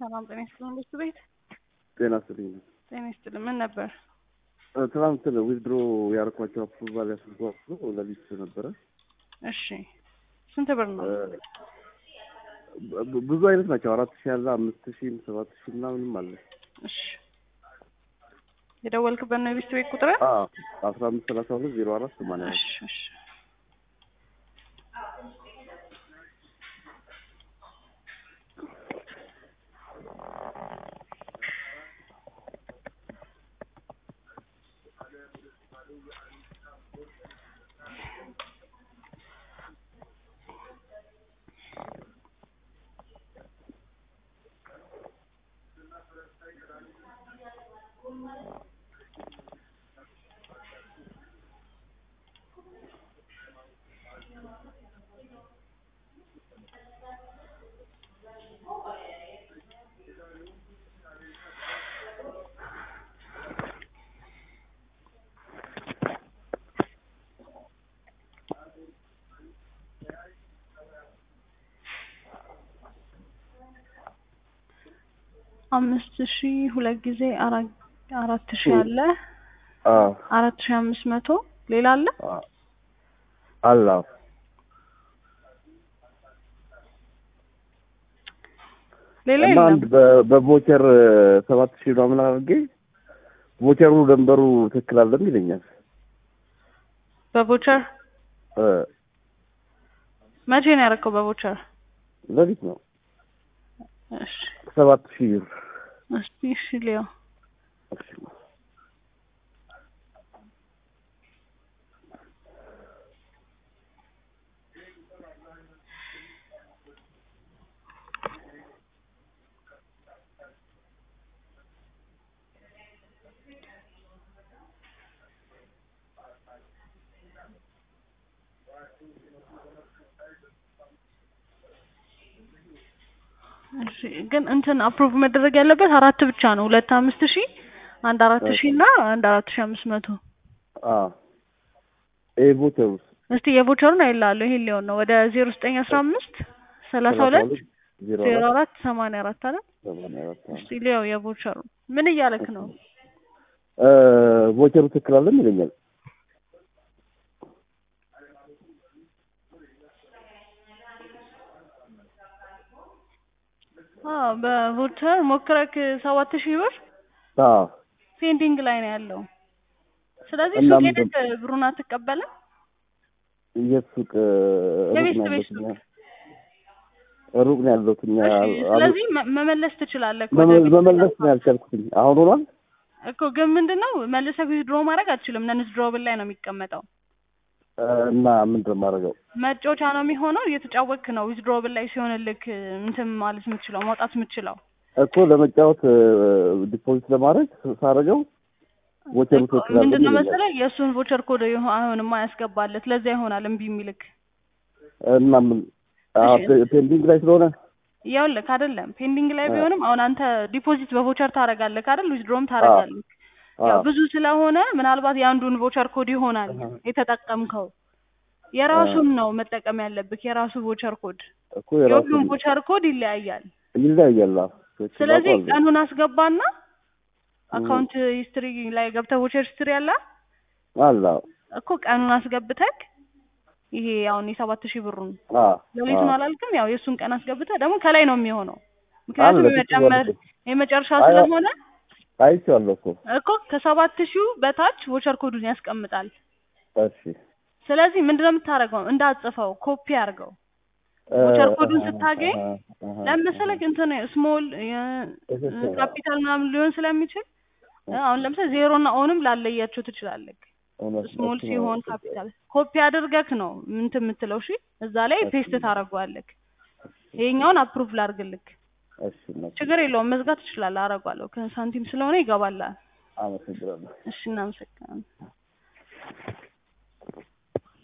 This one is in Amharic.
ሰላም ጤና ይስጥልን። ቤቱ ቤት ጤና ይስጥልኝ። ጤና ይስጥልን። ምን ነበር? ትናንት ዊዝድሮ ያደረኳቸው አፕሩቫል ያስልጓሉ ለሊት ነበረ። እሺ ስንት ብር ነው? ብ- ብዙ አይነት ናቸው። አራት ሺህ ያለ አምስት ሺህም ሰባት ሺህ ምናምንም አለ። እሺ የደወልክበት ነው የቤቱ ቤት ቁጥር? አዎ አስራ አምስት ሰላሳ ሁለት ዜሮ አራት ሰማንያ አራት እሺ እሺ አምስት ሺ ሁለት ጊዜ አራት አራት ሺ አለ አዎ አራት ሺ አምስት መቶ ሌላ አለ አዎ አለ አዎ። ሌላ እና የለም። አንድ በ- በቮቸር ሰባት ሺህ ምናምን አድርጌ ቮቸሩ ደንበሩ ትክክል አለም ይለኛል። በቮቸር እ መቼ ነው ያደረከው? በቮቸር ሌሊት ነው እሺ ሰባት ሺህ ብር እስቲ እሺ ሊያው እሺ ግን እንትን አፕሩቭ መደረግ ያለበት አራት ብቻ ነው። ሁለት አምስት ሺህ አንድ አራት ሺህ እና አንድ አራት ሺህ አምስት መቶ አዎ ይሄ ቮቸር ውስጥ እስቲ የቮቸሩን አይላለሁ ይሄን ሊሆን ነው ወደ ዜሮ ዘጠኝ አስራ አምስት ሰላሳ ሁለት ዜሮ ዜሮ አራት አራት ሰማንያ አራት አለ። ሰማንያ አራት አዎ። እስቲ ሊያው የቮቸሩን ምን እያለክ ነው? እ ቮቸሩ ትክክል አለም ይለኛል። አዎ በቮቸር ሞክረክ ሰባት ሺህ ብር አዎ ፔንዲንግ ላይ ነው ያለው። ስለዚህ እና ሱቅ ምንድን- ሄደህ ብሩን አትቀበልም? የት ሱቅ እ፣ ሩቅ የቤት ነው ቤት ያለሁት እኛ ሩቅ ነው ያለሁት እኛ እሺ አሉ- ስለዚህ መ- መመለስ ትችላለህ እኮ ወደ መመ- ቤት መመለስ ነው ያልቻልኩትኝ። አሁን ሆኗል። እኮ ግን ምንድን ነው መልሰህ ዊዝድሮ ማድረግ አትችልም። ነን ዊዝድሮብል ላይ ነው የሚቀመጠው። እ፣ እና ምንድን ነው የማደርገው? መጫወቻ ነው የሚሆነው። እየተጫወትክ ነው ዊዝድሮብል ላይ ሲሆንልክ እንትን ማለት የምትችለው ማውጣት የምትችለው እኮ ለመጫወት እ፣ ዲፖዚት ለማድረግ ሳደርገው ቮቸሩ እኮ ትክክል አለም ምንድን ነው ይለኛል። መሰለህ የእሱን ቮቸር ኮድ ይሆ- አይሆንማ ያስገባለት ለዛ ይሆናል እምቢ የሚልክ እና ምን አዎ፣ እሺ። ፔ- ፔንዲንግ ላይ ስለሆነ ይኸውልህ አይደለም ፔንዲንግ ላይ አ- ቢሆንም አሁን አንተ ዲፖዚት በቮቸር ታደርጋለህ አይደል ዊዝድሮም ታደርጋለህ ያው አዎ ብዙ ስለሆነ ምናልባት የአንዱን ቮቸር ኮድ ይሆናል አሃ። የተጠቀምከው የራሱን ነው መጠቀም ያለብህ የራሱ ቮቸር ኮድ እኮ የራሱ የሁሉም ቮቸር ኮድ ይለያያል ይለያያል። አዎ ትክክል ስለዚህ አውቀዋለሁ። ቀኑን አስገባና አካውንት ሂስትሪ ላይ ገብተህ ቮቸር ሂስትሪ አለ አለ አዎ እኮ ቀኑን አስገብተህ ይሄ አሁን የሰባት ሺህ ብሩን አዎ ሌሊቱን አዎ። አላልክም ያው የእሱን ቀን አስገብተህ ደግሞ ከላይ ነው የሚሆነው ምክንያቱም አለ፣ የመጨመር ትክክል የመጨረሻ አይ፣ ስለሆነ አይቼዋለሁ እኮ እኮ ከሰባት ሺው በታች ቮቸር ኮዱን ያስቀምጣል እሺ ስለዚህ ምንድነው የምታደርገው እንዳትጽፈው ኮፒ አድርገው እ፣ ቮቸር ኮዱን አሃ፣ ስታገኝ አሃ፣ አሃ፣ ለምን መሰለህ እንትን ስሞል ትክክል። ካፒታል ምናምን ሊሆን ስለሚችል አሁን ለምሳሌ ዜሮ እና ኦንም ላለያቸው ትችላለህ እውነት ስሞል እሱ ነው። ሲሆን ካፒታል ኮፒ አድርገህ ነው እንትን የምትለው እሺ እዛ ላይ ፔስት ታደርገዋለህ ይሄኛውን አፕሩቭ ላድርግልክ እሺ እውነት። ችግር የለውም መዝጋት ትችላለህ አደርገዋለሁ ከሳንቲም ስለሆነ ይገባላል አመሰግናለሁ። እሺ እናመሰግናለን